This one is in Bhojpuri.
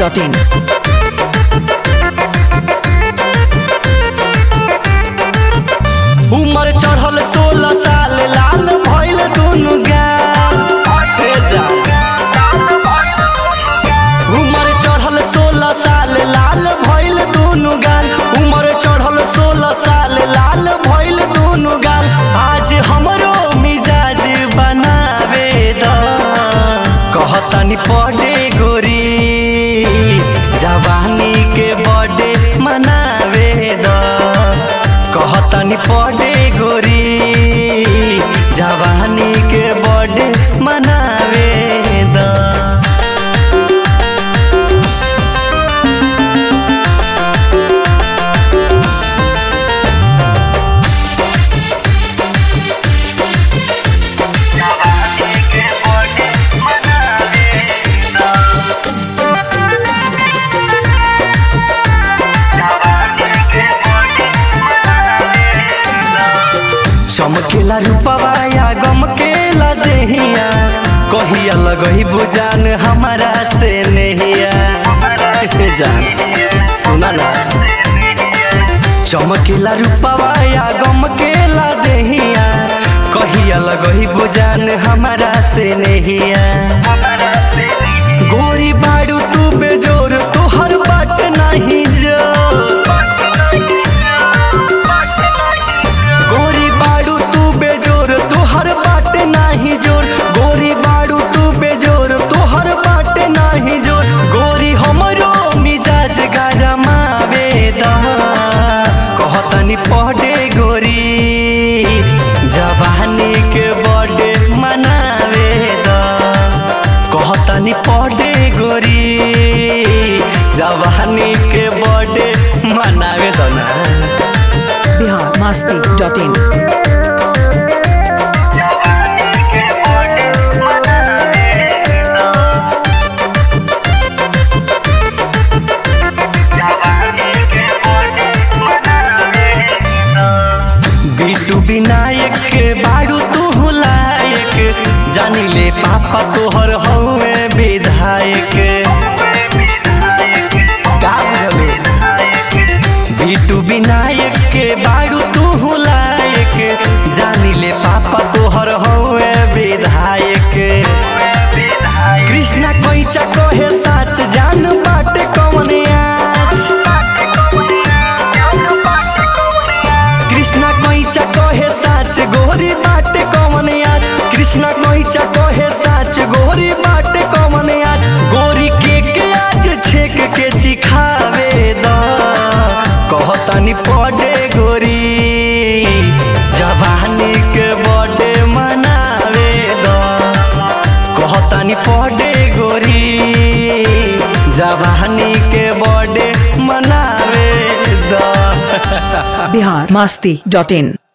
डॉट इन उमर चढ़ल सोलह साल लाल भइल दुनु गाल हे जा। उमर चढ़ल सोलह साल लाल भइल दुनु गाल उमर चढ़ल सोलह साल लाल भइल दुनु गाल आज हमरो मिजाज बनावे द कहतनी पड़े गोरी जवानी के बर्थडे मनावे द कहतनी पड़े गोरी जवानी के बर्थडे मनावे द चमकेला रूपवा या गमकेला देहिया कहिया लगही बुजान हमारा से नहिया हे जान सुना ना चमकेला रूपवा या गमकेला देहिया कहिया लगही बुजान हमारा से नहिया गोरी बाड़ू तू बेजोर तोहर बाट नहीं जो गोरी बाड़ू तू बेजोर तोहर बाटे नाही जोर गोरी बाड़ू तू बेजोर तोहर बाटे नाही जोर गोरी हमरो मिजाज गरमावे द कहतनी पढ़े गोरी जवानी के बर्थडे मनावे द कहतनी पढ़े गोरी जवानी के बर्थडे मनावे द ना बिहार मस्ती डॉट इन बिटू विनायक के बारू तू लायक जानी ले पापा तोहर हौवे विधायक का बुझले बिटू विनायक के बारू तू लायक जानी ले पापा तोहर हौवे विधायक कृष्णा कैचा कहे साच जान बाटे कौन आज कृष्णा कैचा कहे साच गोरी बाटे कौन आज कृष्णा कैचा कहे साच गोरी बाटे कौन आज गोरी के के आज छेक के चिखावे द कहतनी पड़े गोरी जवानी के बर्थडे मनावे द कहतनी पड़े गोरी जवानी के बर्थडे मनावे द बिहार मस्ती डॉट इन